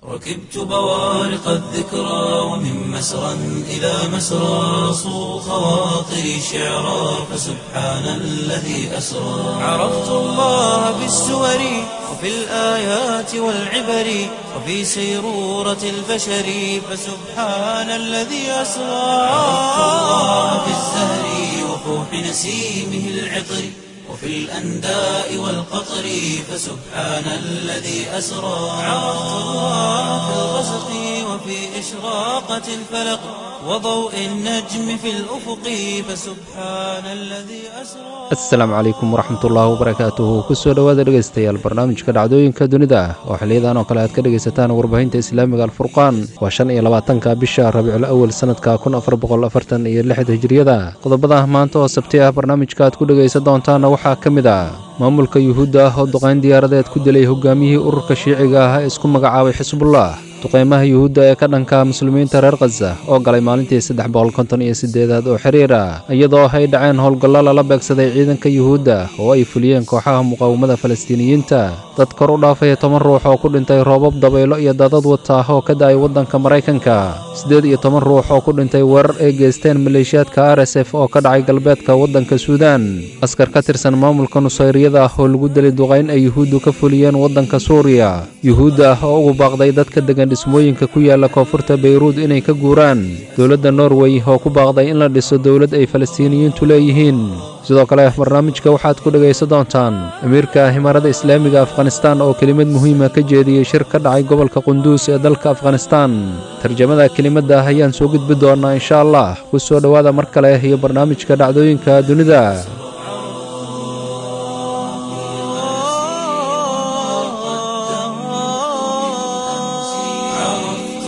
ركبت بوارق الذكرى ومن مسرى إلى مسرى صو خواطري شعرا فسبحان الذي أسرى عرفت الله بالسور وفي الآيات والعبر وفي سيرورة البشر فسبحان الذي أسرى عرفت الله بالزهر وفوح نسيمه العطر وفي الأنداء والقطر فسبحان الذي أسرى عرفت الله في الغسق وفي إشراقة الفلق وضوء النجم في الأفق فسبحان الذي أسرى asalaamu calaykum waraxmatullaahi wabarakaatuhu kusoo dhowaada dhegaystayaal barnaamijka dhacdooyinka dunida ah oo xiliyadan oo kale aad ka dhegaysataan warbaahinta islaamiga alfurqaan waa shan iyo labaatanka bisha rabiicul awal sanadka kun afar boqol afartan iyo lixda hijiriyada qodobada maanta oo sabti ah barnaamijka aad ku dhegaysan doontaana waxaa ka mid ah maamulka yuhuudda ah oo duqayn diyaaradeed ku dilay hogaamiyihii ururka shiiciga ah ee isku magacaabay xisbullah duqaymaha yuhuudda ee ka dhanka muslimiinta reer khaza oo galay maalintii saddex boqol konton iyo siddeedaad oo xiriira iyadoo ay dhaceen howlgallo lala beegsaday ciidanka yuhuudda oo ay fuliyeen kooxaha muqaawamada falastiiniyiinta dad kor u dhaafaya toban ruux oo ku dhintay roobab dabaylo iyo daadad wata ah oo ka da'ay waddanka maraykanka siddeed iyo toban ruux oo ku dhintay weerar ay geysteen maleeshiyaadka r s f oo ka dhacay galbeedka waddanka suudaan askar ka tirsan maamulka nusayriyada ah oo lagu dilay duqayn ay yuhuuddu ka fuliyeen waddanka suuriya yuhuudda ah oo ugu baaqday dadka degan dhismooyinka ku yaala koonfurta bayruud inay ka guuraan dowladda norway oo ku baaqday in la dhiso dowlad ay falastiiniyiintu leeyihiin sidoo kale barnaamijka waxaad ku dhegaysan doontaan amiirka himaarada islaamiga afghanistaan oo kelimad muhiima ka jeediyey shir ka dhacay gobolka qunduus ee dalka afghanistaan tarjamada kelimadda ah ayaan soo gudbi doonaa insha allah ku soo dhowaada mar kale iyo barnaamijka dhacdooyinka dunida عرفت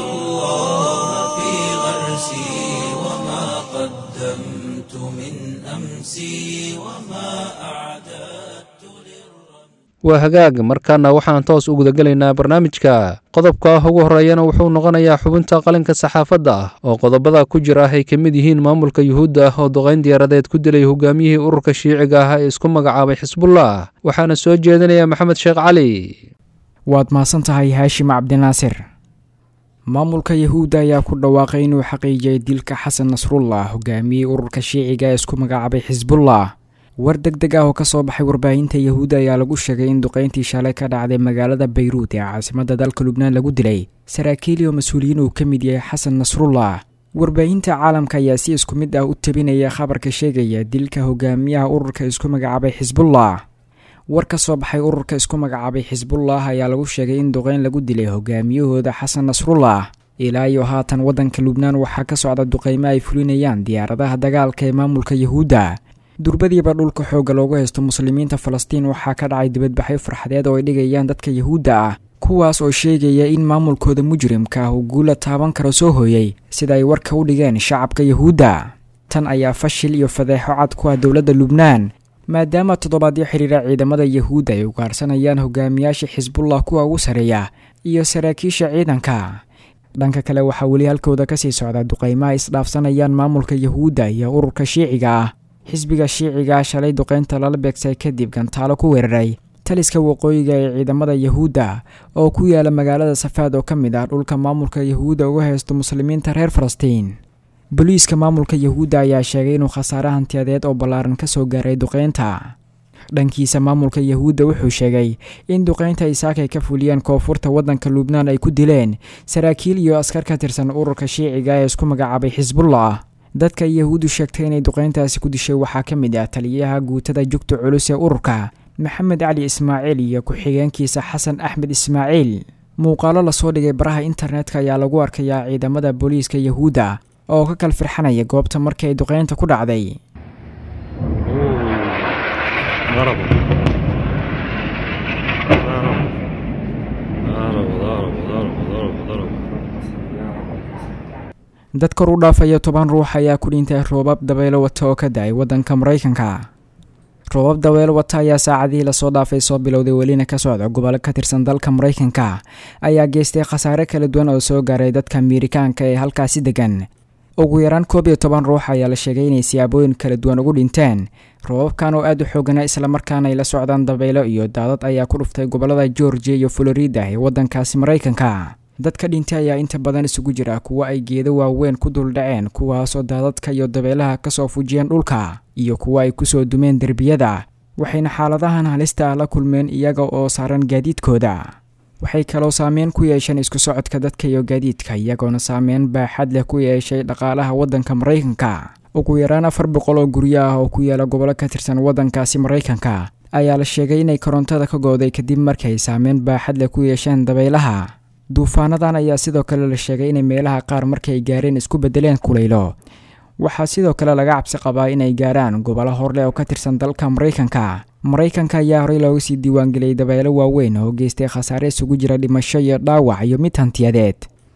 الله في غرسي وما قدمت من أمسي وما أعددت waa hagaag markaana waxaan toos u gudagelaynaa barnaamijka qodobka ugu horreeyana wuxuu noqonayaa xubinta qalinka saxaafadda ah oo qodobada ku jira ay ka mid yihiin maamulka yuhuudda ah oo duqayn diyaaradeed ku dilay hogaamiyihii ururka shiiciga ah ee isku magacaabay xisbullah waxaana soo jeedinaya maxamed sheekh cali waad mahadsan tahay haashim cabdinaasir maamulka yahuudda ayaa ku dhawaaqay inuu xaqiijiyay dilka xasan nasrullah hogaamiyey ururka shiiciga ee isku magacaabay xisbullah war deg deg ah oo kasoo baxay warbaahinta yahuudda ayaa lagu sheegay in duqayntii shalay ka dhacday magaalada bayruud ee caasimadda dalka lubnaan lagu dilay saraakiil iyo mas-uuliyiin uu ka mid yahay xasan nasrullah warbaahinta caalamka ayaa si isku mid ah u tabinaya khabarka sheegaya dilka hogaamiyaha ururka isku magacaabay xisbullah war ka soo baxay ururka isku magacaabay xisbullah ayaa lagu sheegay in duqayn lagu dilay hogaamiyahooda xasan nasrullah ilaa iyo haatan waddanka lubnaan waxaa ka socda duqaymo ay fulinayaan diyaaradaha dagaalka ee maamulka yahuudda durbadiiba dhulka xoogga loogu haysto muslimiinta falastiin waxaa ka dhacay dibadbaxyo farxadeed oo ay dhigayaan dadka yahuudda ah kuwaas oo sheegaya in maamulkooda mujrimka ah uu guula taaban karo soo hooyey sida ay warka u dhigeen shacabka yahuudda tan ayaa fashil iyo fadeexo cad ku ah dowladda lubnaan maadaama toddobaadyo xiriira ciidamada yahuudda ay ugaarsanayaan hogaamiyaasha xisbullah kuwa ugu sarreeya iyo saraakiisha ciidanka dhanka kale waxaa weli halkooda kasii socda duqaymaha isdhaafsanayaan maamulka yahuudda iyo ururka shiiciga ah xisbiga shiiciga shalay duqaynta lala beegsay kadib gantaalo ku weeraray taliska waqooyiga ee ciidamada yahuudda oo ku yaala magaalada safaad oo ka mid ah dhulka maamulka yahuudda uga haysto muslimiinta reer falastiin boliiska maamulka yahuudda ayaa sheegay inuu khasaare hantiyadeed oo ballaaran ka soo gaaray duqaynta dhankiisa maamulka yahuudda wuxuu sheegay in duqaynta isaakay ka fuliyeen koonfurta waddanka lubnaan ay ku dileen saraakiil iyo askar ka tirsan ururka shiiciga ee isku magacaabay xisbullah dadka yahuuddu sheegtay inay duqayntaasi ku dishay waxaa ka mid ah taliyaha guutada jugta culus ee ururka maxamed cali ismaaciil iyo ku-xigeenkiisa xasan axmed ismaaciil muuqaalo lasoo dhigay baraha internetka ayaa lagu arkayaa ciidamada booliiska yahuudda oo ka kal firxanaya goobta markii ay duqaynta ku dhacday ضربوا ضربوا ضربوا ضربوا ضربوا ضربوا dad kor u dhaafaya toban ruux ayaa ku dhintay roobab dabaylo wata oo ka da-ay waddanka maraykanka roobab dabaylo wata ayaa saacadihii lasoo dhaafay soo bilowday welina ka socda gobollo ka tirsan dalka maraykanka ayaa geystay khasaare kala duwan oo soo gaaray dadka miirikaanka ee halkaasi degan ugu yaraan koob iyo toban ruux ayaa la sheegay inay siyaabooyin kala duwan ugu dhinteen roobabkan oo aad u xoogana islamarkaana ay la socdaan dabaylo iyo daadad ayaa ku dhuftay gobollada georgia iyo florida ee waddankaasi maraykanka dadka dhintay ayaa inta badan isugu jira kuwo ay geedo waaweyn ku duldhaceen kuwaasoo daadadka iyo dabeelaha kasoo fujiyeen dhulka iyo kuwo ay kusoo dumeen derbiyada waxayna xaaladahan halista ah la kulmeen iyaga oo saaran gaadiidkooda waxay kaloo saameyn ku yeesheen isku socodka dadka iyo gaadiidka iyagoona saameyn baaxad leh ku yeeshay dhaqaalaha waddanka maraykanka ugu yaraan afar boqol oo guryo ah oo ku yaala gobollo ka tirsan waddankaasi maraykanka ayaa la sheegay inay korontada ka gooday kadib markay saameyn baaxad leh ku yeesheen dabaylaha duufaanadan ayaa sidoo kale la sheegay inay meelaha qaar markay gaareen isku beddeleen kulaylo waxaa sidoo kale laga cabsi qabaa inay gaaraan gobollo horleh oo ka tirsan dalka maraykanka maraykanka ayaa horey looga sii diiwaangeliyey dabeelo waaweyn oo geystay khasaare isugu jira dhimasho iyo dhaawac iyo mid hantiyadeed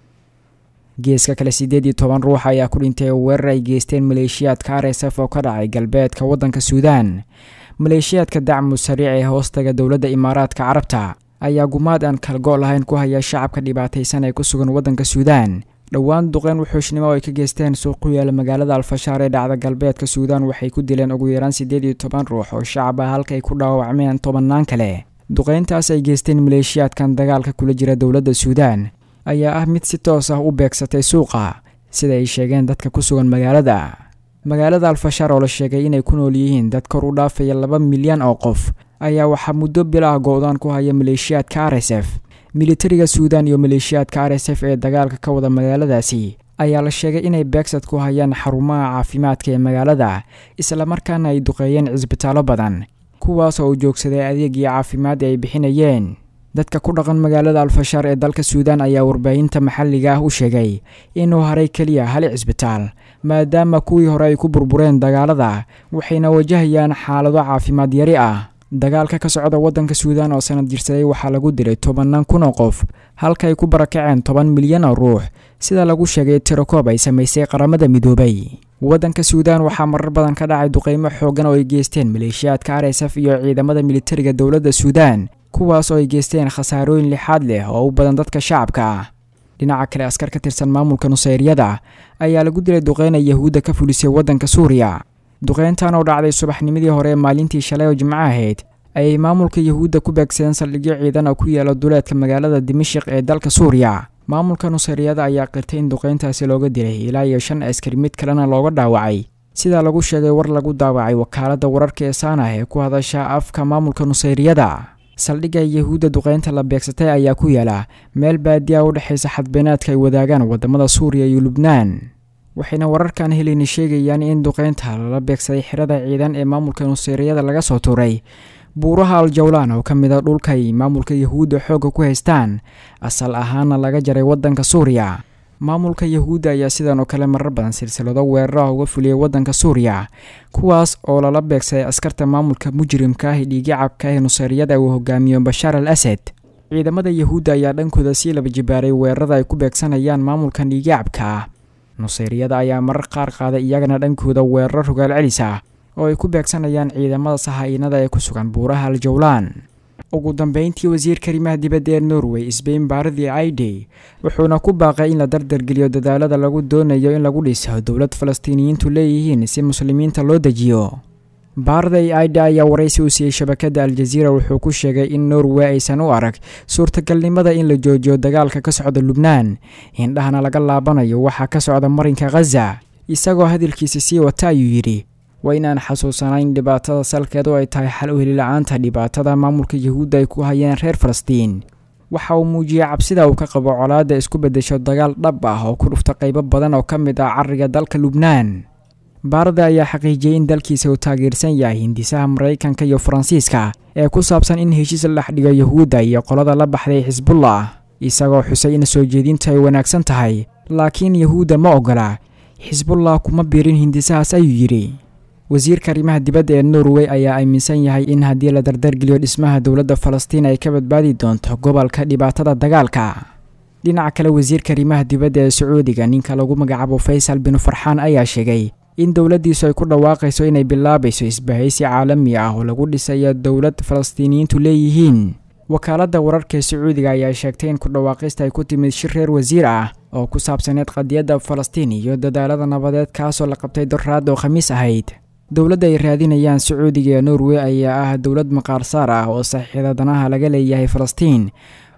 geeska kale siddeed iyo toban ruux ayaa ku dhintay weerar ay geysteen maleeshiyaadka r s f oo ka dhacay galbeedka waddanka suudaan maleeshiyaadka dacmu sariic ee hoostaga dowladda imaaraadka carabta ayaa gumaad aan kalgo' lahayn ku haya shacabka dhibaataysan ee ku sugan waddanka suudaan dhowaan duqeyn wuxuushnimo oo ay ka geysteen suuq ku yaala magaalada alfashaar ee dhacda galbeedka suudaan waxay ku dileen ugu yaraan siddeed iyo toban ruux oo shacab ah halka ay ku dhaawacmeen tobannaan kale duqeyntaas ay geysteen maleeshiyaadkan dagaalka kula jira dowladda suudaan ayaa ah mid si toos ah u beegsatay suuqa sida ay sheegeen dadka ku sugan magaalada magaalada alfashaar oo la sheegay inay ku nool yihiin dad kor u dhaafaya laba milyan oo qof ayaa waxaa muddo bilah go-daan ku haya maleeshiyaadka r s f militariga suudaan iyo maleeshiyaadka r s f ee dagaalka ka wada magaaladaasi ayaa la sheegay inay beegsad ku hayaan xarumaha caafimaadka ee magaalada islamarkaana ay duqeeyeen cisbitaallo badan kuwaas oo u joogsaday adeegii caafimaad ay bixinayeen dadka ku dhaqan magaalada alfashaar ee dalka suudaan ayaa warbaahinta maxalliga ah u sheegay inuu haray keliya hal cisbitaal maadaama kuwii hore ay ku burbureen dagaalada waxayna wajahayaan xaalado caafimaad yari ah dagaalka ka socda waddanka suudaan oo sanad jirsaday waxaa lagu dilay tobannaan kun oo qof halka ay ku barakaceen toban milyan oo ruux sida lagu sheegay tirokoob ay samaysay qaramada midoobay waddanka suudaan waxaa marar badan ka dhacay duqeymo xooggan oo ay geysteen maleeshiyaadka r s f iyo ciidamada militariga dowladda suudaan kuwaas oo ay geysteen khasaarooyin lixaad leh oo u badan dadka shacabka ah dhinaca kale askar ka tirsan maamulka nusayryada ayaa lagu dilay duqeyna yahuudda ka fulisay waddanka suuriya duqeyntan oo dhacday subaxnimadii hore ee maalintii shalay oo jimco ahayd ayay maamulka yahuudda ku beegsadeen saldhigyo ciidan oo ku yaala duleedka magaalada dimashik ee dalka suuriya maamulka nusayryada ayaa qirtay in duqeyntaasi looga dilay ilaa iyo shan askari mid kalena looga dhaawacay sidaa lagu sheegay war lagu daawacay wakaaladda wararka ee saanah ee ku hadasha afka maamulka nusayryada saldhigga yahuudda duqeynta la beegsatay ayaa ku yaala meel baadiya u dhexaysa xadbeenaadka ay wadaagaan wadamada suuriya iyo lubnaan waxayna wararkan helini sheegayaan in duqeynta lala beegsaday xirada ciidan ee maamulka nusayryada laga soo tuuray buuraha aljawlaan oo ka mid a dhulkay maamulka yahuudda xoogga ku haystaan asal ahaana laga jaray waddanka suuriya maamulka yahuudda ayaa sidan oo kale marar badan silsilado weeraraha uga fuliyay waddanka suuriya kuwaas oo lala beegsaday askarta maamulka mujrimka ah ee dhiigicabka ee nusayryada uu hogaamiyo bashaar al asad ciidamada yahuudda ayaa dhankooda sii laba jibaaray weerarada ay ku beegsanayaan maamulkan dhiigicabka ah nusayryada ayaa marar qaar qaaday iyagana dhankooda weeraro rogaal celis ah oo ay ku beegsanayaan ciidamada sahainada ee ku sugan buuraha aljawlaan ugu dambeyntii wasiirka arrimaha dibadda ee norway sbain baardi aidey wuxuuna ku baaqay in la dardargeliyo dadaalada lagu doonayo in lagu dhiso dowlad falastiiniyiintu leeyihiin si muslimiinta loo dejiyo baarday aide ayaa waraysi u siiyey shabakadda aljaziira wuxuu ku sheegay in norway aysan u arag suurtagalnimada in la joojiyo dagaalka ka socda lubnaan indhahana laga laabanayo waxaa ka socda marinka khaza isagoo hadalkiisa sii wata ayuu yidhi waa inaan xasuusanayn dhibaatada salkeedu ay tahay xal u helila-aanta dhibaatada maamulka yahuudda ay ku hayeen reer falastiin waxa uu muujiyey cabsida uu ka qabo colaadda isku beddesho dagaal dhab ah oo ku dhufta qaybo badan oo ka mid ah carriga dalka lubnaan baarada ayaa xaqiijiyey in dalkiisa uu taageersan yahay hindisaha maraykanka iyo faransiiska ee ku saabsan in heshiis la dhex dhigo yahuudda iyo qolada la baxday xisbullah isagoo xusay in soo jeedintu ay wanaagsan tahay laakiin yahuudda ma oggola xisbullah kuma biirin hindisahaas ayuu yidhi wasiirka arrimaha dibadda ee norway ayaa aaminsan yahay in haddii la dardargeliyo dhismaha dowladda falastiin ay ka badbaadi doonto gobolka dhibaatada dagaalka dhinaca kale wasiirka arrimaha dibadda ee sacuudiga ninka lagu magacaabo faysal binu farxaan ayaa sheegay in dowladdiisu ay ku dhawaaqayso inay bilaabayso isbahaysi caalami ah oo lagu dhisayo dowlad falastiiniyiintu leeyihiin wakaaladda wararka ee sacuudiga ayaa sheegtay in ku dhawaaqista ay ku timid shir reer wasiir ah oo ku saabsaneed qadiyadda falastiin iyo dadaalada nabadeed kaasoo la qabtay doraad oo khamiis ahayd dowladda ay raadinayaan sacuudiga ee norway ayaa ah dowlad maqaarsaar ah oo saxiixda danaha laga leeyahay falastiin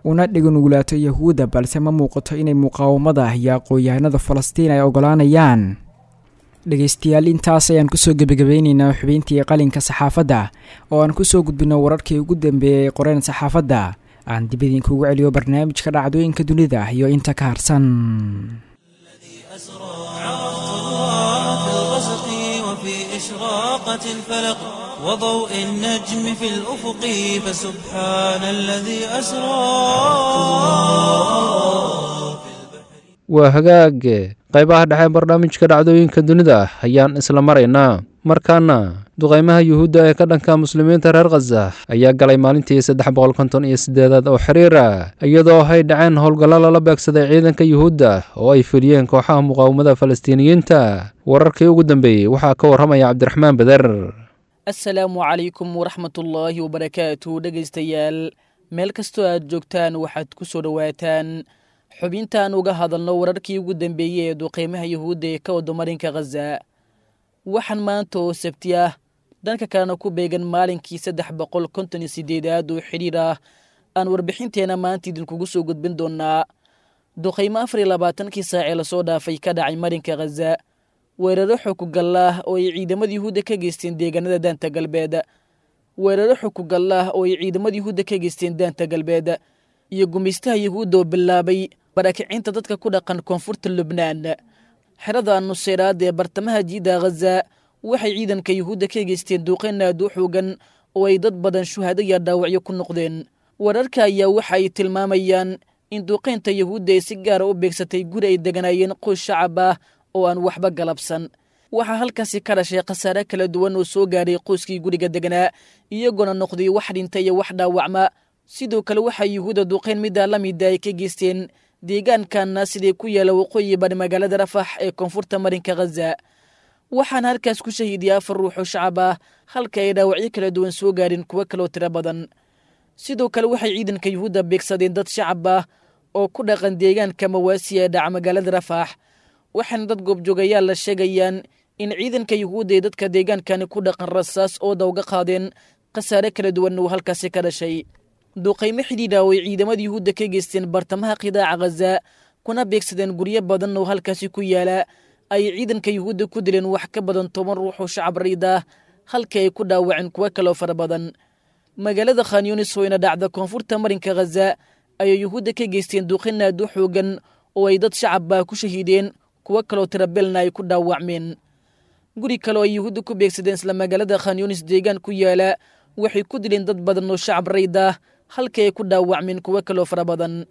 una dhiganugulaato yahuudda balse ma muuqato inay muqaawamada iyo aqoon-yahanada falastiin ay ogolaanayaan dhegaystayaal intaas ayaan kusoo gebagabeyneynaa xubeyntii qalinka saxaafadda oo aan kusoo gudbino wararkii ugu dambeeyay ee qoreen saxaafadda aan dib idinkuugu celiyo barnaamijka dhacdooyinka dunida iyo inta ka harsan وفي إشراقة الفلق وضوء النجم في الأفق فسبحان الذي أسرى waa hagaag qaybaha dhexe barnaamijka dhacdooyinka dunida ayaan isla maraynaa markaana duqaymaha yuhuudda ee ka dhanka muslimiinta reer khaza ayaa galay maalintii saddex boqol konton iyo siddeedaad oo xiriira iyadoo ay dhaceen howlgallo lala beegsaday ciidanka yuhuudda oo ay fuliyeen kooxaha muqaawamada falastiiniyiinta wararkii ugu dambeeyey waxaa ka warramaya cabdiraxmaan beder assalaamu calaykum waraxmatullaahi wabarakaatu dhegaystayaal meel kastoo aad joogtaan waxaad ku soo dhowaataan xubintaan uga hadalno wararkii ugu dambeeyey ee duqeymaha yuhuudda ee ka wada marinka khaza waxaan maanta oo sabti ah dhanka kalena ku beegan maalinkii saddex boqol konton iyo sideedaad oo xidhiir ah aan warbixinteena maanta idinkugu soo gudbin doonaa duqeymo afar iyo labaatankii saacee lasoo dhaafay ka dhacay marinka khaza weeraro xukugallah oo ay ciidamada yuhuudda ka geysteen deegaanada daanta galbeed weeraro xukugallah oo ay ciidamada yuhuudda ka geysteen daanta galbeed iyo gumaystaha yuhuudda oo bilaabay baraakicinta dadka ku dhaqan koonfurta lubnaan xerada nuseyraad ee bartamaha jiida khaza waxay ciidanka yuhuudda ka geysteen duuqeyn aad u xoogan oo ay dad badan shuhado iyo dhaawacyo ku noqdeen wararka ayaa waxa ay tilmaamayaan in duuqeynta yuhuudda ay si gaara u beegsatay guri ay deganaayeen qoys shacab ah oo aan waxba galabsan waxaa halkaasi ka dhashay khasaare kala duwan oo soo gaadhay qoyskii guriga deganaa iyagoona noqday wax dhinta iyo wax dhaawacma sidoo kale waxaa yuhuudda duuqeyn middaa la mida ay ka geysteen deegaankanna siday ku yaala waqooyi bari magaalada rafax ee koonfurta marinka khaza waxaana halkaas ku shahiidiyay afar ruux oo shacab ah halka ay dhaawacyo kala duwan soo gaadhin kuwo kaloo tiro badan sidoo kale waxay ciidanka yuhuudda beegsadeen dad shacab ah oo ku dhaqan deegaanka mawaasi ee dhaca magaalada rafax waxaana dad goobjoogayaal la sheegayaan in ciidanka yuhuudda ee dadka deegaankani ku dhaqan rasaas oo dawga qaadeen khasaare kala duwan uu halkaasi ka dhashay duuqaymo xidhiidha oo ay ciidamada yuhuudda ka geysteen bartamaha qidaaca khaza kuna beegsadeen guryo badan oo halkaasi ku yaala ay ciidanka yuhuudda ku dileen wax ka badan toban ruux oo shacab riid ah halka ay ku dhaawaceen kuwo kaloo fara badan magaalada khanyunis weyna dhacda koonfurta marinka khaza ayay yuhuudda ka geysteen duuqin aad u xoogan oo ay dad shacabba ku shahiideen kuwo kaloo tirabeelna ay ku dhaawacmeen guri kale oo ay yuhuudda ku beegsadeen isla magaalada khanyunis deegaan ku yaala waxay ku dileen dad badan oo shacab rayd ah halka ay ku dhaawacmeen kuwo kaloo fara badan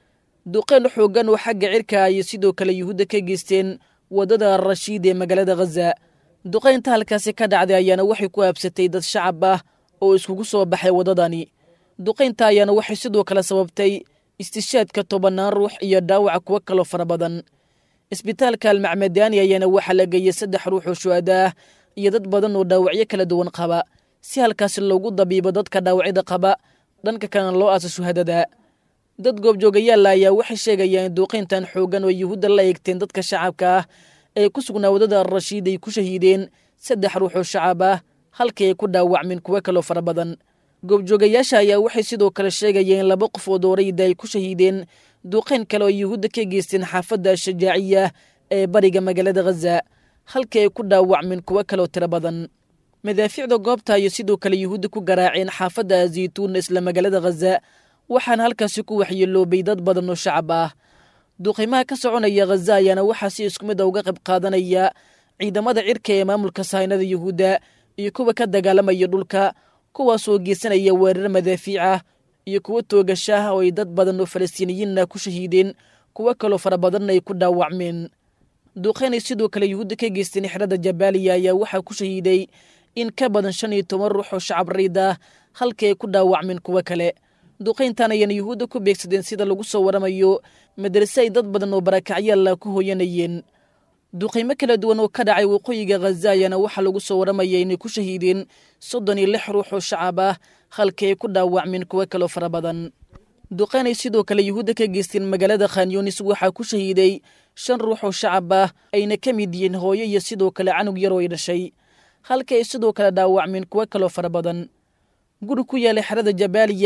duqeen xoogan oo xagga cirka ayay sidoo kale yuhuudda ka geysteen waddada rashiid ee magaalada khaza duqeynta halkaasi ka dhacday ayaana waxay ku aabsatay dad shacab ah oo iskugu soo baxay waddadani duqeynta ayaana waxay sidoo kale sababtay istishaadka tobannaan ruux iyo dhaawaca kuwo kaloo fara badan isbitaalka almacmadaani ayaana waxaa la geeyey saddex ruux oo shuhada ah iyo dad badan oo dhaawacyo kala duwan qaba si halkaasi loogu dabiibo dadka dhaawacyada qaba dhanka kalena loo aasa shuhadada dad goobjoogayaalla ayaa waxay sheegayaan in duuqeyntan xoogan oo yuhuudda la eegteen dadka shacabka ah ee ku sugnaa waddada rashiid ay ku shahiideen saddex ruux oo shacab ah halkii ay ku dhaawacmeen kuwo kaloo fara badan goobjoogayaasha ayaa waxay sidoo kale sheegayeen in laba qofood oo rayida ay ku shahiideen duuqeyn kale oo yuhuudda ka geysteen xaafadda shajaaciya ee bariga magaalada khaza halkii ay ku dhaawacmeen kuwo kaloo tiro badan madaafiicda goobta ayay sidoo kale yuhuudda ku garaaceen xaafadda zaytuun isla magaalada khaza waxaana halkaasi ku waxyeeloobay dad badan oo shacab ah duuqimaha ka soconaya khaza ayaana waxaa si isku mid a uga qayb qaadanaya ciidamada cirka ee maamulka sahaynada yuhuudda iyo kuwa ka dagaalamaya dhulka kuwaasoo geysanaya weerar madaafiic ah iyo kuwo toogashaah oo ay dad badan oo falastiiniyiinna ku shahiideen kuwo kaloo fara badanna ay ku dhaawacmeen duuqeynay sidoo kale yuhuudda ka geysteen xerada jabaaliya ayaa waxaa ku shahiiday in ka badan shan iyo toban ruux oo shacab riid ah halkii ay ku dhaawacmeen kuwo kale duqayntan ayana yuhuudda ku beegsadeen sida lagu soo waramayo madrase ay dad badan oo barakacyaalla ku hooyanayeen duqaymo kala duwan oo ka dhacay waqooyiga khaza ayaana waxaa lagu soo waramaya inay ku shahiideen soddon iyo lix ruux oo shacab ah halkii ay ku dhaawacmeen kuwo kaloo fara badan duqaynay sidoo kale yuhuudda ka geysteen magaalada khanyunis waxaa ku shahiiday shan ruux oo shacab ah ayna ka mid yihiin hooyo iyo sidoo kale canug yar oo ay dhashay halka ay sidoo kale dhaawacmeen kuwo kaloo fara badan guri ku yaalay xerada jabaaliya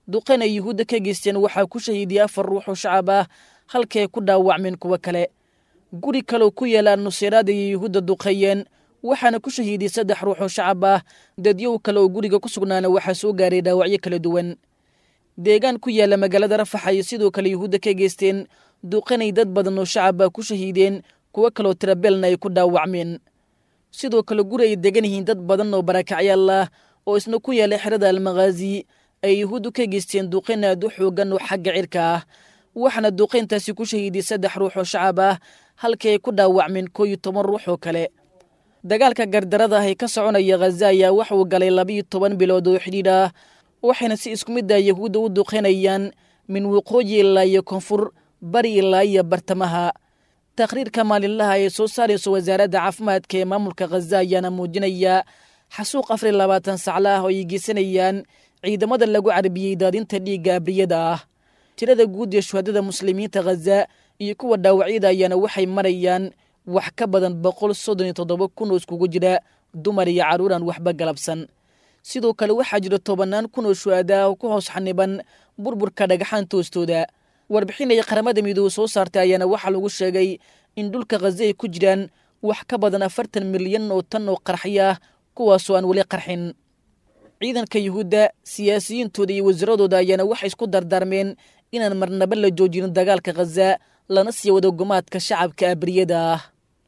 duqeyn ay yuhuudda ka geysteen waxaa ku shahiidiyey afar ruux oo shacab ah halkii ay ku dhaawacmeen kuwo kale guri kaleo ku yaala nuseyraad ayay yuhuudda duqeeyeen waxaana ku shahiidiyey saddex ruux oo shacab ah dadyow kale oo guriga ku sugnaana waxaa soo gaaray dhaawacyo kala duwan deegaan ku yaala magaalada rafax ayay sidoo kale yuhuudda ka geysteen duqenay dad badan oo shacab ah ku shahiideen kuwo kaloo tirabeelna ay ku dhaawacmeen sidoo kale guri ay degan yihiin dad badan oo barakacyaal ah oo isna ku yaala xerada almakhaazi ay yuhuuddu ka geysteen duqeyn aad u xoogan oo xagga cirka ah waxaana duqeyntaasi ku shahiidiyey saddex ruux oo shacab ah halkii ay ku dhaawacmeen koo iyo toban ruux oo kale dagaalka gardarada ah ee ka soconaya khaza ayaa waxa uu galay labiiyo toban bilood oo xidhiidh ah waxayna si isku mid ah yahuudda u duqeynayaan min waqooyi ilaa iyo koonfur bari ilaa iyo bartamaha taqhriirka maalinlaha ee soo saarayso wasaaradda caafimaadka ee maamulka khaza ayaana muujinaya xasuuq afar iyo labaatan sacla ah oo ay geysanayaan ciidamada lagu carbiyey daadinta dhiigga abriyada ah tirada guud ee shuhadada muslimiinta khaza iyo kuwa dhaawacyada ayaana waxay marayaan wax ka badan boqol soddon iyo toddoba kun oo iskugu jira dumar iyo carruuraan waxba galabsan sidoo kale waxaa jira tobannaan kun oo shuhada ah oo ku hoos xaniban burburka dhagaxaan toostooda warbixin ay qaramada midoobe soo saartay ayaana waxaa lagu sheegay in dhulka khaza ay ku jiraan wax ka badan afartan milyan oo tan oo qarxi ah kuwaasoo aan weli qarxin ciidanka yuhuudda siyaasiyiintooda iyo wasaaradooda ayaana waxay isku dardaarmeen inaan marnaba la joojinin dagaalka khaza lana sii wado gumaadka shacabka abriyada ah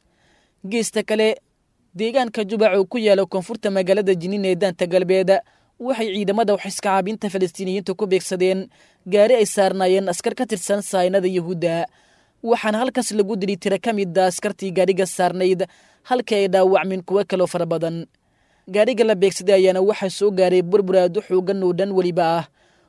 geesta kale deegaanka jubac oo ku yaala koonfurta magaalada jiniin ee daanta galbeed waxay ciidamada waxiskacaabinta falastiiniyiinta ku beegsadeen gaari ay saarnaayeen askar ka tirsan saynada yuhuudda waxaana halkaas lagu dili tira ka mida askartii gaadhiga saarnayd halkii ay dhaawacmeen kuwo kaloo fara badan gaadhiga la beegsaday ayaana waxaa soo gaaray burbur aad u xoogan oo dhan weliba ah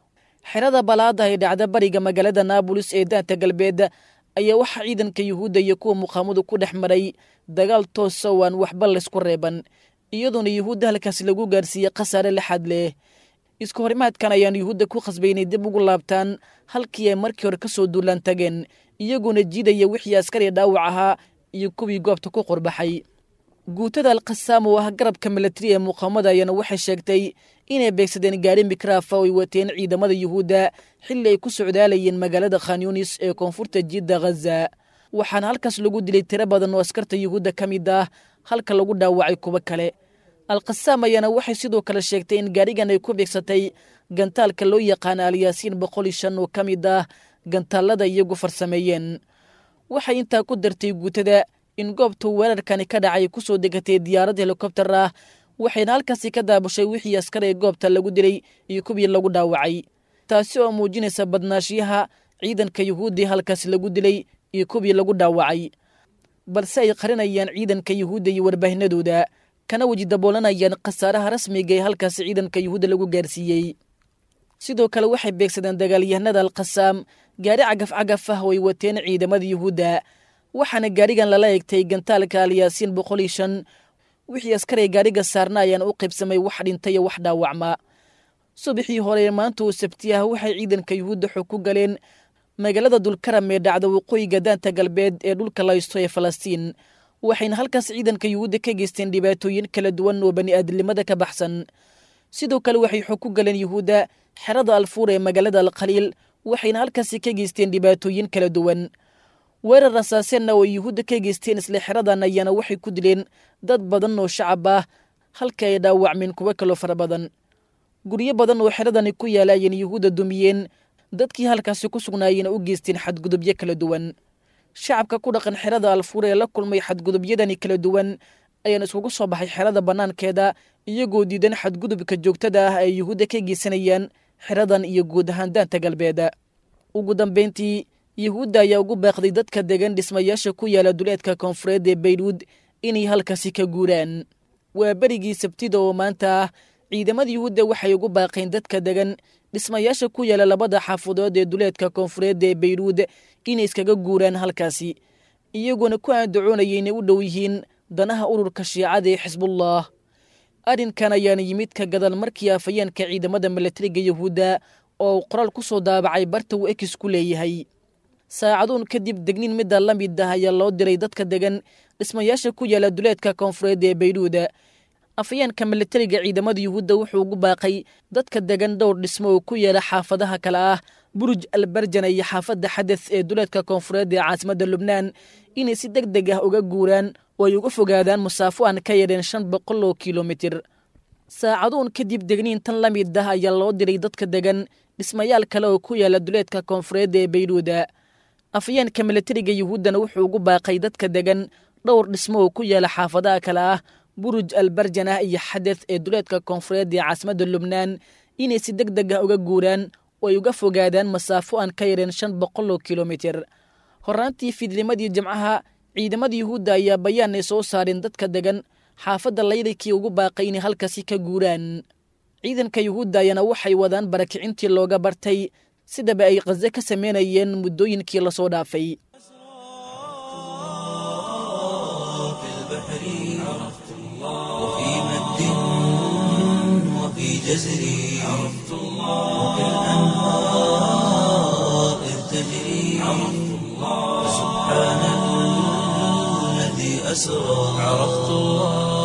xerada balaada ee dhacda bariga magaalada naabulis ee daanta galbeed ayaa waxaa ciidanka yuhuudda iyo kuwa muqaamadu ku dhex maray dagaal toosa oo aan waxba laysku reeban iyadoona yuhuudda halkaas lagu gaarsiiyey khasaare lixaad leh isku horimaadkan ayaan yuhuudda ku khasbay inay dib ugu laabtaan halkii ay markii hore ka soo duulaan tageen iyagoona jiidaya wixii askari dhaawac ahaa iyo kuwii goobta ku qorbaxay guutada alkhasaam oo ah garabka milatari ee muqaamada ayaana waxay sheegtay inay beegsadeen gaari mikraafa oo ay wateen ciidamada yuhuudda xilli ay ku socdaalayeen magaalada khanyunis ee koonfurta jidda khaza waxaana halkaas lagu dilay tiro badan oo askarta yuhuudda ka mid ah halka lagu dhaawacay kuwo kale alkhasaam ayaana waxay sidoo kale sheegtay in gaarigan ay ku beegsatay gantaalka loo yaqaana alyaasiin boqol iyo shan oo ka mid ah gantaalada iyagu farsameeyeen waxay intaa ku dartay guutada in goobta weerarkani ka dhacay ku soo degatay diyaarad helikobtar ah waxayna halkaasi ka daabashay wixii askar ee goobta lagu dilay iyo kuwii lagu dhaawacay taasi oo muujinaysa badnaashiyaha ciidanka yuhuuddii halkaasi lagu dilay iyo kuwii lagu dhaawacay balse ay qarinayaan ciidanka yuhuudda iyo warbaahinadooda kana weji daboolanayaan khasaaraha rasmiga ee halkaasi ciidanka yuhuudda lagu gaarsiiyey sidoo kale waxay beegsadeen dagaalyahanada alkhasaam gaari cagaf cagaf ah oo ay wateen ciidamada yuhuudda waxaana gaarigan lala egtay gantaalka alyaasiin boqol iyo shan wixii askaray gaariga saarna ayaana u qaybsamay wax dhintay iyo wax dhaawacma subaxii hore maanta oo sabti ah waxay ciidanka yuhuudda xog ku galeen magaalada dulkaram ee dhacda waqooyiga daanta galbeed ee dhulka laysto ee falastiin waxayna halkaas ciidanka yuhuudda ka geysteen dhibaatooyin kala duwan oo bani aadamnimada ka baxsan sidoo kale waxay xog ku galeen yuhuudda xerada alfuur ee magaalada alkhaliil waxayna halkaasi ka geysteen dhibaatooyin kala duwan weerar rasaaseenna oo yuhuudda ka geysteen isla xeradan ayaana waxay ku dileen dad badan oo shacab ah halka ay dhaawacmeen kuwo kaloo fara badan guryo badan oo xeradani ku yaala ayayna yuhuudda dumiyeen dadkii halkaasi ku sugnaayeyna u geysteen xadgudubyo kala duwan shacabka ku dhaqan xerada alfuur ee la kulmay xadgudubyadani kala duwan ayaana iskugu soo baxay xerada bannaankeeda iyagoo diidan xadgudubka joogtada ah ay yuhuudda ka geysanayaan xeradan iyo guud ahaan daanta galbeeda ugu dambayntii yuhuudda ayaa ugu baaqday dadka degan dhismayaasha ku yaala duleedka koonfureed ee bayruud inay halkaasi ka guuraan waa berigii sabtida oo maanta ah ciidamada yuhuudda waxay ugu baaqeen dadka degan dhismayaasha ku yaala labada xaafadood ee duleedka koonfureed ee bayruud inay iskaga guuraan halkaasi iyagoona ku aandacoonaya inay u dhow yihiin danaha ururka shiicada ee xisbullah arrinkan ayaana yimid ka gadal markii afayeenka ciidamada milatariga yuhuudda oo uu qoraal ku soo daabacay barta uu ekis ku leeyahay saacaduun kadib degniin midda la mid ah ayaa loo diray dadka degan dhismayaasha ku yaala duleedka koonfureed ee bayruud afayeenka militariga ciidamada yuhuudda wuxuu ugu baaqay dadka degan dhowr dhismo oo ku yeela xaafadaha kale ah buruj albarjana iyo xaafadda xadeth ee duleedka koonfureed ee caasimadda lubnaan inay si deg deg ah uga guuraan oo ay uga fogaadaan musaafo aan ka yadheen shan boqol oo kilomitir saacaduun kadib degniintan la mid ah ayaa loo diray dadka degan dhismayaal kale oo ku yaala duleedka koonfureedda ee bayruuda afayeenka militariga yuhuuddana wuxuu ugu baaqay dadka degan dhowr dhismo oo ku yaala xaafadaha kale ah buruj albarjanah iyo xadeth ee duleedka koonfureed ee caasimadda lubnaan inay si deg deg ah uga guuraan oo ay uga fogaadaan masaafo aan ka yareen shan boqol oo kilomitir horraantii fiidnimadii jimcaha ciidamada yuhuudda ayaa bayaan ay soo saareen dadka degan xaafadda laydakii ugu baaqay inay halkaasi ka guuraan ciidanka yuhuudda ayana waxay wadaan barakicintii looga bartay sidaba ay khaze ka sameynayeen muddooyinkii lasoo dhaafay في البحر عرفت الله وفي مد وفي جزر عرفت الله وفي الأنهار إذ تجري عرفت الله سبحان الذي أسرى عرفت الله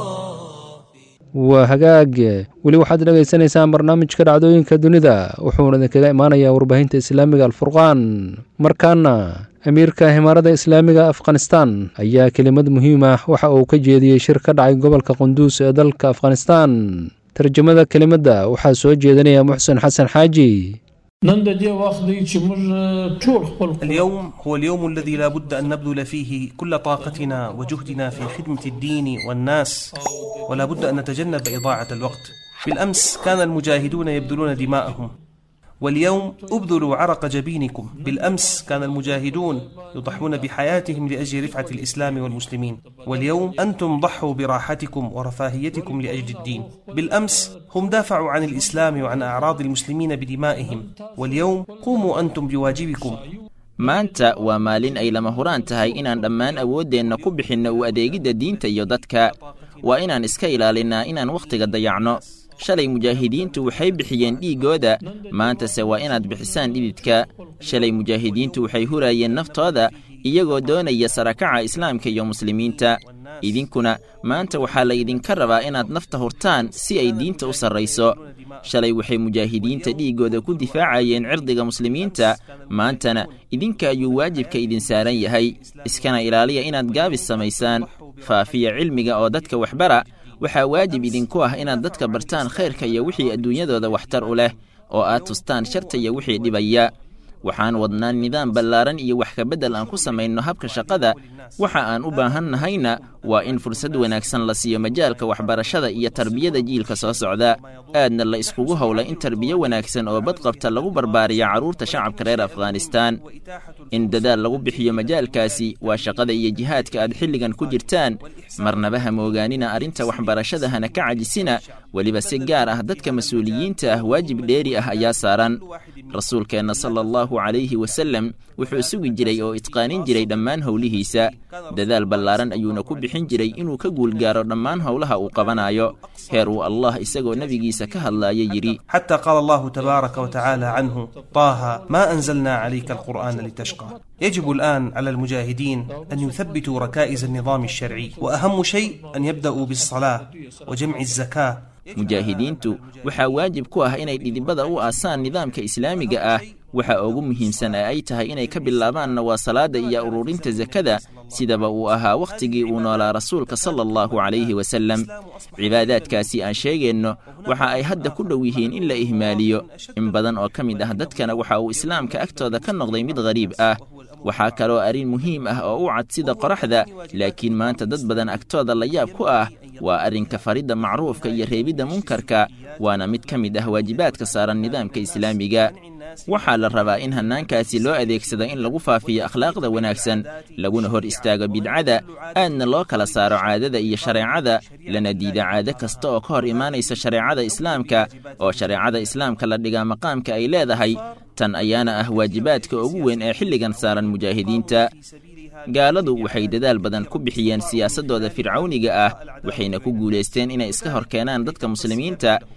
waa hagaag weli waxaad dhagaysanaysaan barnaamijka dhacdooyinka dunida wuxuuna idinkaga imaanayaa warbaahinta islaamiga alfurqaan markaana amiirka himaarada islaamiga afghanistan ayaa kelimad muhiim ah waxa uu ka jeediyey shir ka dhacay gobolka qunduus ee dalka afghanistan tarjamada kelimadda waxaa soo jeedinaya muxsen xasan xaaji نن د دې وخت دی چې موږ ټول خپل اليوم هو اليوم الذي لا بد أن نبذل فيه كل طاقتنا وجهدنا في خدمة الدين والناس ولا بد أن نتجنب إضاعة الوقت بالأمس كان المجاهدون يبذلون دماءهم واليوم ابذلوا عرق جبينكم بالأمس كان المجاهدون يضحون بحياتهم لأجل رفعة الإسلام والمسلمين واليوم أنتم ضحوا براحتكم ورفاهيتكم لأجل الدين بالأمس هم دافعوا عن الإسلام وعن أعراض المسلمين بدمائهم واليوم قوموا أنتم بواجبكم maanta waa maalin ay lama huraan tahay inaan dhammaan awooddeenna ku bixinno u adeegidda diinta iyo dadka waa inaan iska ilaalinnaa inaan wakhtiga dayacno shalay mujaahidiintu waxay bixiyeen dhiiggooda maantase waa inaad bixisaan dhididka shalay mujaahidiintu waxay huraayeen naftooda iyagoo doonaya sarakaca islaamka iyo muslimiinta idinkuna maanta waxaa la ydinka rabaa inaad nafta hurtaan si ay diinta u sarrayso shalay waxay mujaahidiinta dhiiggooda ku difaacayeen cirdiga muslimiinta maantana idinka ayuu waajibka idin saaran yahay iskana ilaaliya inaad gaabis samaysaan faafiya cilmiga oo dadka waxbara waxaa waajib idinku ah inaad dadka bartaan khayrka iyo wixii adduunyadooda waxtar u leh oo aad tustaan sharta iyo wixii dhibaya waxaan wadnaa nidaam ballaaran iyo wax kabeddel aan ku samayno habka shaqada waxa aan u baahan nahayna waa in fursad wanaagsan la siiyo majaalka waxbarashada iyo tarbiyada jiilka soo socda aadna la iskugu howla in tarbiyo wanaagsan oo badqabta lagu barbaariyo carruurta shacabka reer afghanistaan in dadaal lagu bixiyo majaalkaasi waa shaqada iyo jihaadka aad xilligan ku jirtaan marnaba ha moogaanina arrinta waxbarashada hana ka cajisina weliba si gaar ah dadka mas-uuliyiinta ah waajib dheeri ah ayaa saaran rasuulkeenna sala allahu calayhi wasalem wuxuu sugi jiray oo itqaanin jiray dhammaan howlihiisa dadaal ballaaran ayuuna ku bixin jiray inuu ka guulgaaro dhammaan howlaha uu qabanayo heer uu allah isagoo nebigiisa ka hadlaaya yidhi حتى قال الله تبارك وتعالى عنه طه ما أنزلنا عليك القرآن لتشقى يجب الآن على المجاهدين أن يثبتوا ركائز النظام الشرعي وأهم شيء أن يبدأوا بالصلاة وجمع الزكاة mujaahidiintu waxaa waajib ku ah inay dhidibada u aasaan nidaamka islaamiga ah waxa ugu muhiimsan ee ay tahay inay ka bilaabaanna waa salaada iyo ururinta sakada sidaba uu ahaa wakhtigii uu noolaa rasuulka sala allahu calayhi wasalem cibaadaadkaasi aan sheegayno waxa ay hadda ku dhow yihiin in la ihmaaliyo in badan oo ka mid ah dadkana waxa uu islaamka agtooda ka noqday mid ghariib ah waxaa kaloo arrin muhiim ah oo u cad sida qoraxda laakiin maanta dad badan agtooda la yaab ku ah waa arrinka faridda macruufka iyo reebidda munkarka waana mid ka mid ah waajibaadka saaran nidaamka islaamiga waxaa la rabaa in hannaankaasi loo adeegsado in lagu faafiyo akhlaaqda wanaagsan laguna hor istaago bidcada aadna loo kala saaro caadada iyo shareecada lana diida caado kasta oo ka hor imaanaysa shareecada islaamka oo shareecada islaamka la dhigaa maqaamka ay leedahay tan ayaana ah waajibaadka ugu weyn ee xilligan saaran mujaahidiinta gaaladu waxay dadaal badan ku bixiyeen siyaasaddooda fircawniga ah waxayna ku guulaysteen inay iska hor keenaan dadka muslimiinta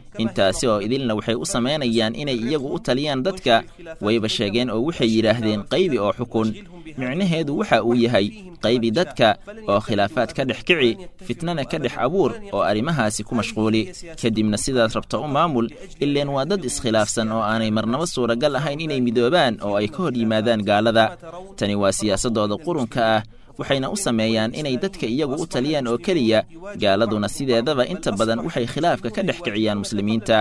intaasi oo idilna waxay u samaynayaan inay iyagu u taliyaan dadka wayba sheegeen oo waxay yidhaahdeen qaybi oo xukun micnaheedu waxa uu yahay qaybi dadka oo khilaafaad ka dhex kici fitnana ka dhex abuur oo arrimahaasi ku mashquuli kadibna sidaad rabta u maamul ileen waa dad iskhilaafsan oo aanay marnaba suuragal ahayn inay midoobaan oo ay ka hor yimaadaan gaalada tani waa siyaasaddooda qurunka ah waxayna u sameeyaan inay dadka iyagu u taliyaan oo keliya gaaladuna sideedaba inta badan waxay khilaafka ka dhex kiciyaan muslimiinta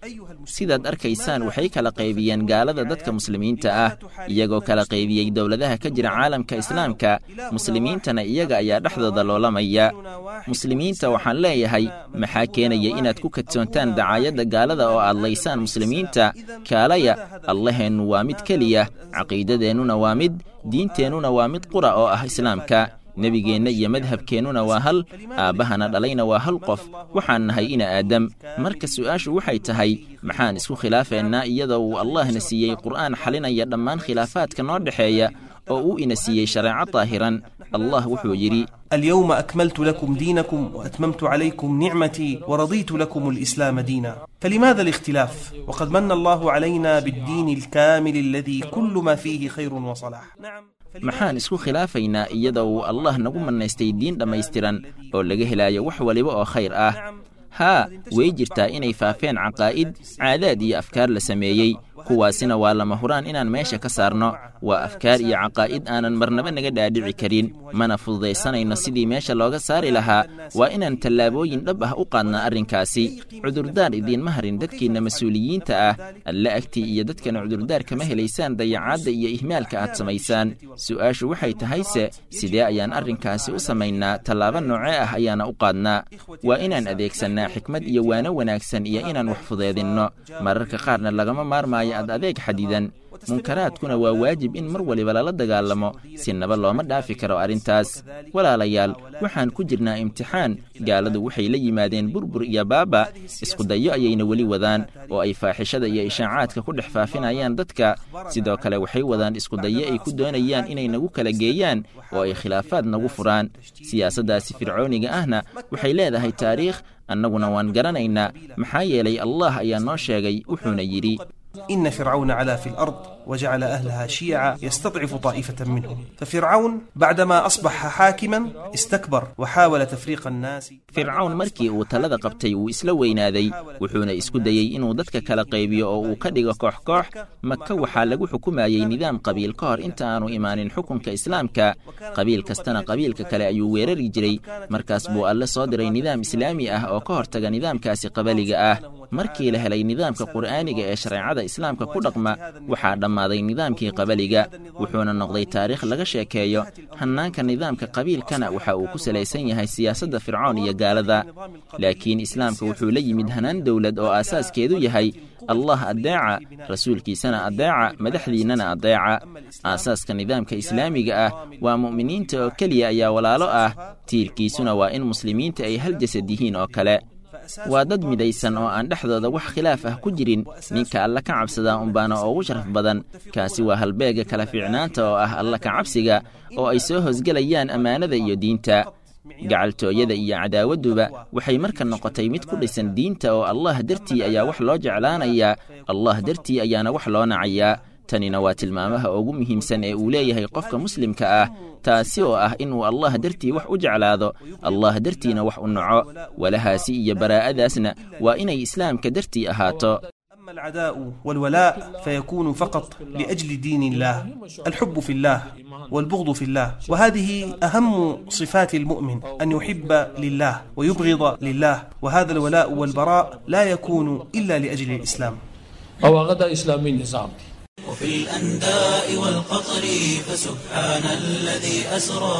sidaad arkaysaan waxay kala qaybiyeen gaalada dadka muslimiinta ah iyagoo kala qaybiyey dowladaha ka jira caalamka islaamka muslimiintana iyaga ayaa dhexdooda loolamaya muslimiinta waxaan leeyahay maxaa keenaya inaad ku kadsoontaan dacaayadda gaalada oo aad laysaan muslimiinta kaalaya allaheennu waa mid keliya caqiidadeennuna waa mid diinteennuna waa mid qura oo ah islaamka nebigeenna iyo madhabkeennuna waa hal aabbahana dhalayna waa hal qof waxaan nahay ina aadam marka su'aashu waxay tahay maxaan isku khilaafeennaa iyadoo uu allahna siiyey qur'aan xalinaya dhammaan khilaafaadka noo dhexeeya oo uu ina siiyey shareeco daahiran allah wuxuu yidhi اليوم أكملت لكم دينكم وأتممت عليكم نعمتي ورضيت لكم الإسلام دينا فلماذا الاختلاف وقد من الله علينا بالدين الكامل الذي كل ما فيه خير وصلاح نعم maxaan isku khilaafaynaa iyadoo uu allah nagu mannaystay diin dhammaystiran oo laga helaayo wax waliba oo khayr ah haa way jirtaa inay faafeen caqaa'id caadaad iyo afkaar la sameeyey kuwaasina waa lama huraan inaan meesha ka saarno waa afkaar iyo caqaa'id aanan marnaba naga dhaadhici karin mana fududaysanayno sidii meesha looga saari lahaa waa inaan tallaabooyin dhab ah u qaadnaa arrinkaasi cudurdaar idiinma harin dadkiinna mas-uuliyiinta ah alle agtii iyo dadkana cudurdaar kama helaysaan dayacaadda iyo ihmaalka aad samaysaan su'aashu waxay tahayse sidee ayaan arrinkaasi u samaynaa tallaabo noocee ah ayaana u qaadnaa waa inaan adeegsannaa xikmad iyo waano wanaagsan iyo inaan wax fudeedinno mararka qaarna lagama maarmaayo ad adeeg xadidan munkaraadkuna waa waajib in mar waliba lala dagaalamo si naba looma dhaafi karo arrintaas walaalayaal waxaan ku jirnaa imtixaan gaaladu waxay la yimaadeen burbur iyo baaba iskudayo ayayna weli wadaan oo ay faaxishada iyo ishaacaadka ku dhex faafinayaan dadka sidoo kale waxay wadaan iskudayo ay ku doonayaan inay nagu kala geeyaan oo ay khilaafaad nagu furaan siyaasaddaasi fircooniga ahna waxay leedahay taariikh annaguna waan garanaynaa maxaa yeelay allah ayaa noo sheegay wuxuuna yidhi إن فرعون علا في الأرض وجعل أهلها شيعا يستضعف طائفة منهم ففرعون بعدما أصبح حاكما استكبر وحاول تفريق الناس fircawn markii uu talada qabtay wuu isla weynaaday wuxuuna isku dayey inuu dadka kala qaybiyo oo uu ka dhigo koox koox maka waxaa lagu xukumayey nidaam qabiil ka hor inta aanu imaanin xukunka islaamka qabiil kastana qabiilka kale ayuu weerari jiray markaas buu alle soo diray nidaam islaami ah oo ka hortaga nidaamkaasi qabaliga ah markii la helay nidaamka qur'aaniga ee shareecada islaamka ku dhaqma waxaa dhammaaday nidaamkii qabaliga wuxuuna noqday taariikh laga sheekeeyo hannaanka nidaamka qabiilkana waxa uu ku salaysan yahay siyaasadda fircoon iyo gaalada laakiin islaamka wuxuu la yimid hanaan dowlad oo aasaaskeedu yahay allah addeeca rasuulkiisana addeeca madaxdiinnana addeeca aasaaska nidaamka islaamiga ah waa mu'miniinta oo keliya ayaa walaalo ah tiirkiisuna waa in muslimiinta ay hal jasad yihiin oo kale waa dad midaysan oo aan dhexdooda wax khilaaf ah ku jirin ninka alla ka cabsadaa unbaana ugu sharaf badan kaasi waa halbeega kala fiicnaanta oo ah alla ka cabsiga oo ay soo hosgelayaan ammaanada iyo diinta gacaltooyada iyo cadaawadduba waxay marka noqotay mid ku dhisan diinta oo allah dartii ayaa wax loo jeclaanayaa allah dartii ayaana wax loo nacayaa tanina waa tilmaamaha ugu muhiimsan ee uu leeyahay qofka muslimka ah taasi oo ah inuu allah dartii wax u jeclaado allah dartiina wax u naco walahaasi iyo baraa'adaasna waa inay islaamka dartii ahaato أما العداء والولاء فيكون فقط لأجل دين الله الحب في الله والبغض في الله وهذه أهم صفات المؤمن أن يحب لله ويبغض لله وهذا الولاء والبراء لا يكون إلا لأجل الإسلام او هغه د اسلامي نظام دی وفي الأنداء والقطر فسبحان الذي أسرى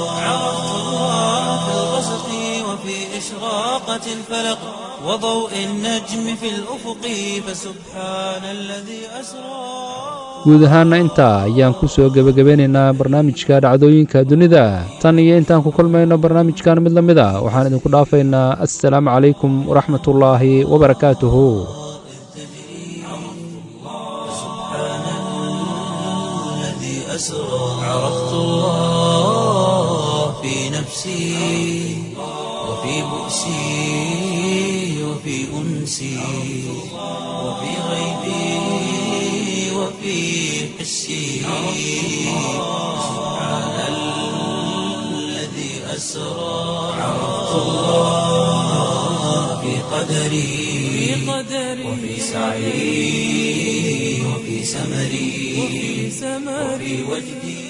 في الغسق وفي إشراقة الفلق وضوء النجم في الأفق فسبحان الذي أسرى guud ahaanna intaa ayaan ku soo gebagabeynaynaa barnaamijka dhacdooyinka dunida tan iyo intaan ku kulmayno barnaamijkan mid la mid a waxaan idinku dhaafaynaa assalaamu calaykum waraxmatullaahi wabarakaatuhu الذي أسرى عرفت الله في نفسي وفي بؤسي وفي أنفسي أنسي وفي غيبي وفي حسي سبحان الذي أسرى عرفت الله في قدري وفي سعي وفي سمري وفي وجدي